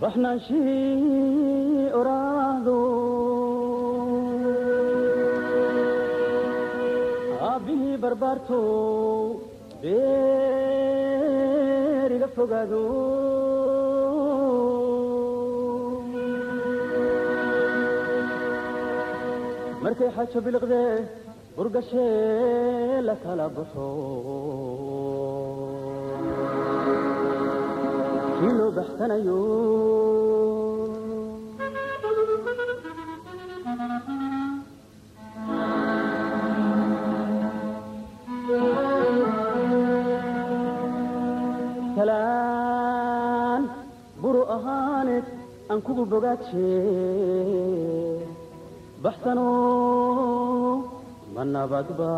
baxnaanshii oraahdo aabbihii barbaarto beeriga fogaado markay xajo biliqdee burgashee la kala baxo kii loo baxsanayo talaan buru ahaaneed aan kugu bogaaje baxsano ma nabadba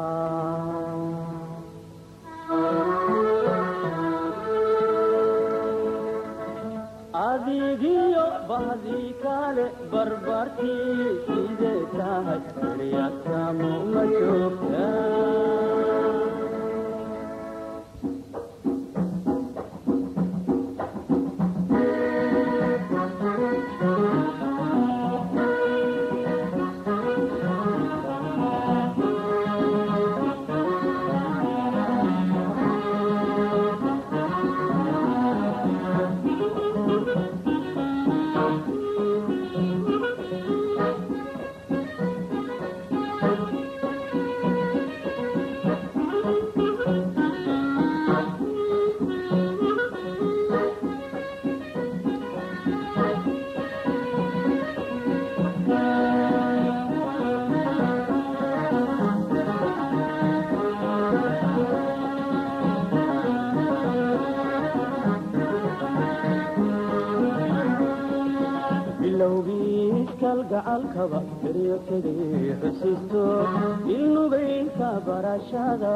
adigiyo bahdii kale barbartii sidee tahay eryatamo ma joogta bilowgiiskalgacalkaba beryo tegay xusiisto ilnubaynka barashada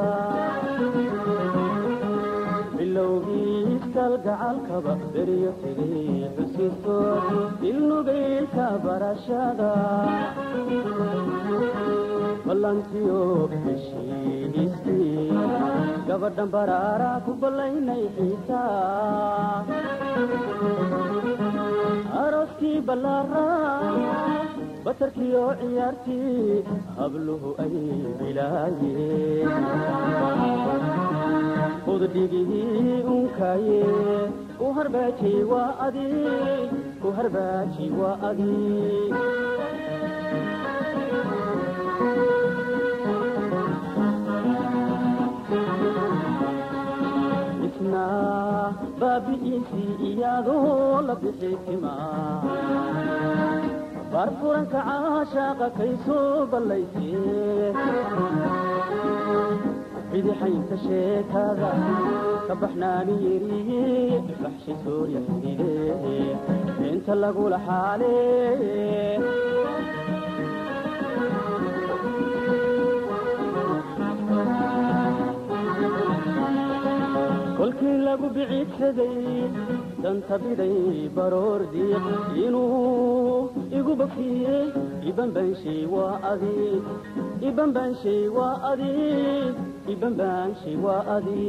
bilowgiiskalgacalkaba beryo tegay xusiisto ilnubaynka barashada ballantiyo heshiistii gabadhan baraara ku ballaynay xiisaa arooskii ballaara batarkiyo ciyaartii habluhu ay bilaayeen udhigihii unkaaye ku harbaaji waa adi ku harbaaji waa adi isna baabi'iisii iyadoo la bixi timaa barfuranka caashaaqa kay soo ballaysee bidixaynta sheekada ka baxnaani yeriye baxshi soorya xididee inta lagula xaalee kolkii lagu biciidsaday danta biday baroor diiq inuu igu bakiye ibanbaanshay waa adi ibanbaanshay waa adi ibanbaanshay waa adi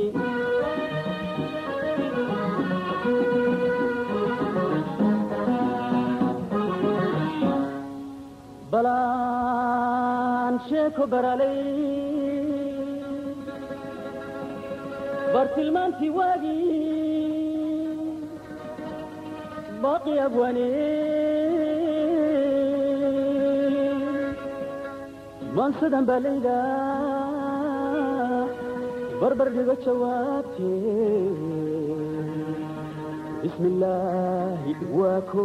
balaan sheeko baralay bartilmaantii waagii baaqi abwane maansadan baa layda barbar dhigo jawaabtee bismi illaahi waa ko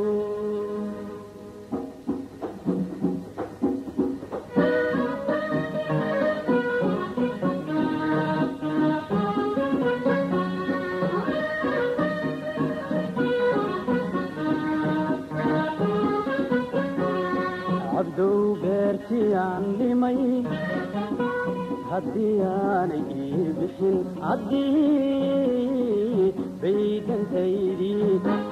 cabdow beertii aan dhimay haddii aanay ii bixin haddii baydantaydii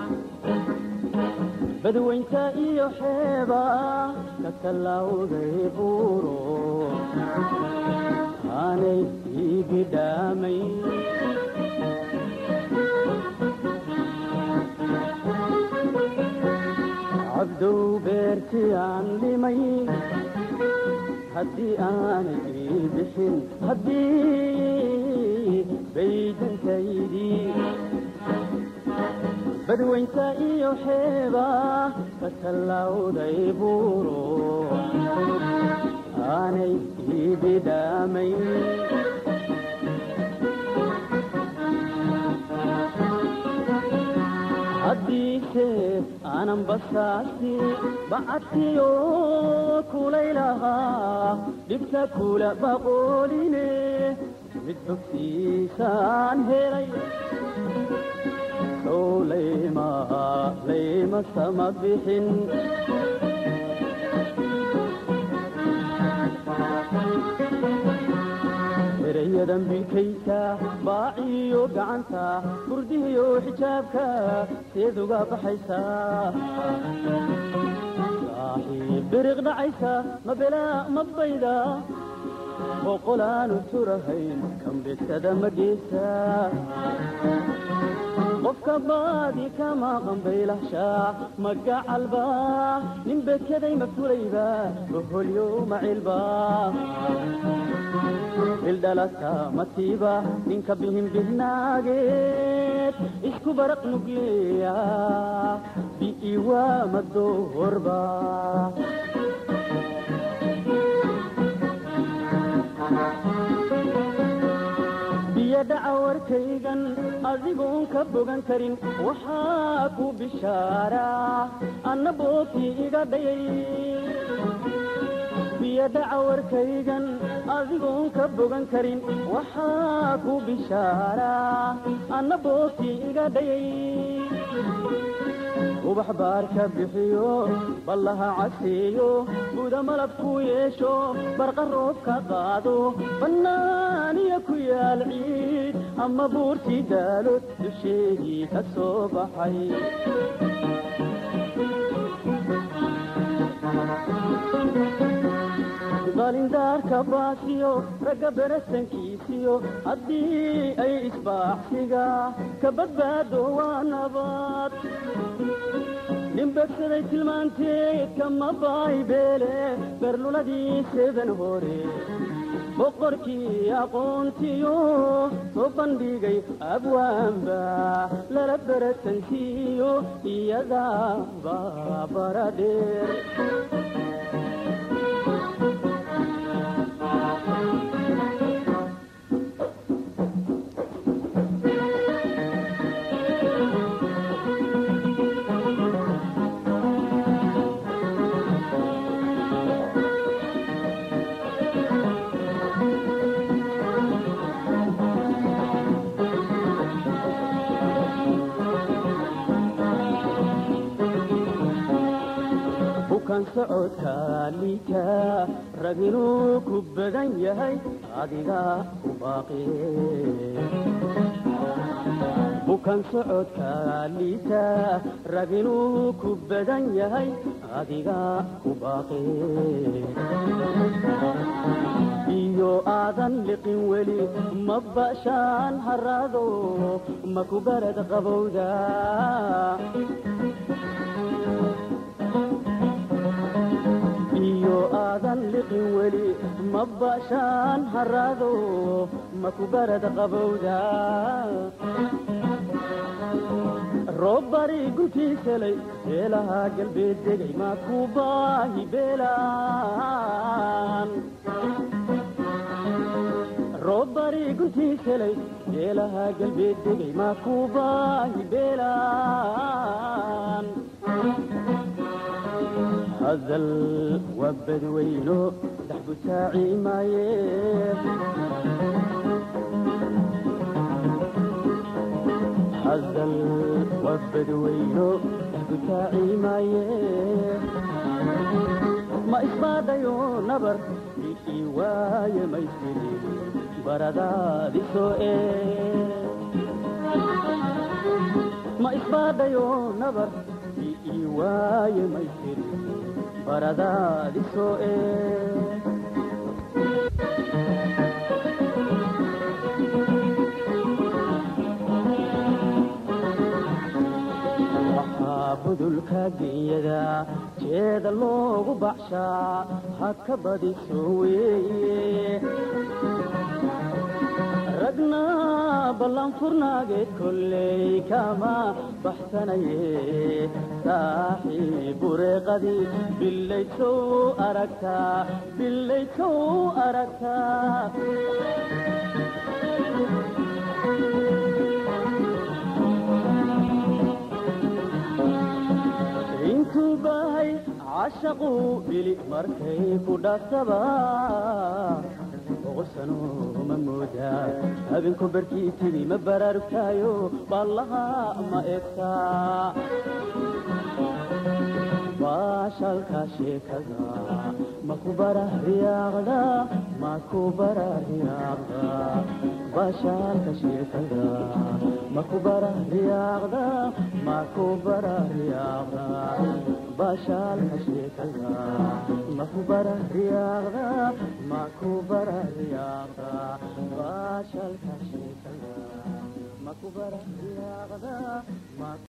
badwaynta iyo xeeba ka tallawday buuro aanay ii bidhaamay cadow beertii aan dhimay haddii aanay ii bixin haddii baydantaydii badwaynta iyo xeeba ka tallawday buuro aanay ii bidhaamayn haddiise aanan basaasi bacadkiyo kulaylahaa dhibta kula baqooline mid bogsiisaan helay sow layma layma sama bixin erayadan bikaysa baaciyo gacanta burdihiyo xijaabka seed uga baxaysaa saaxiib biriq dhacaysa ma belaa ma bayda boqolaanu turahayn kambesada ma geesa qofka baadi kama qambaylahshaa magacalba nin bekeday ma fulayba boholyo macilba bildhalata matiiba ninka bihin bihnaageed isku baraq nugleya bi'iwa madoorba biyo dhaca warkaygan adigoon ka bogan karin waxaa ku bishaaraa anna boobkii iga dhayay biyo dhaca warkaygan adigoon ka bogan karin waxaa ku bishaaraa anna boobkii iga dhayay ubax baarka bixiyo ballaha caseeyo buda malab ku yeesho barqa roob ka qaado bannaaniya ku yaal ciid ama buurtii daalo dusheedii ka soo baxay qalindaarka baasiyo ragga berasankiisiyo haddii ay isbaaxsiga ka badbaado waa nabad dhimbegsaday tilmaanteed kama baaybeele berluladii seedan hore boqorkii aqoontiyo soo bandhigay abwaanba lala berasansiiyo iyadaa baabaradheer bukan socodka liita rag inuu ku badan yahay adiga u baaqi bukan socodka liita rag inuu ku badan yahay adiga ku baaqi iyo aadan liqin weli ma bashaan haraado ma ku barad qabowda iyo aadan liqin weli ma bashaan haraado ma ku barad qabowda roob bari guntiisalay beelaha galbeed degay ma ku baahi beelaan roob bari guntiisalay beelaha galbeed degay ma ku baahi beelaan hadal waa badweyno dax butaaci maaye hadal waa badweyno dax butaaci maaye ma isbaadhayo nabar ii waaye maysiri baradaadi soo ee ma isbaadhayo nabar ii waaye maysiri baradaadi soo ee waxaa budulka genyada jeeda loogu baxshaa ha ka badiso weeye ragna ballanfurnaageed kolley kama baxsanaye saaxiib bureeqadii billaysow aragtaa billaysow aragtaa intuu bahay cashaqu bili markay ku dhaafsaba boqolsano ma moodaa habeenku barkii tidhi ma baraarugtaayo ballaha ma egtaa baashalka sheekada maku barahriyaaqda maku barahriyaaqda baashalka sheekada maku barahriyaaqda maku barahriyaaqda baashalka sheekada maku barahriyaaqda maku barahriyaaqda baashalka sheekada maku barahriyaaqda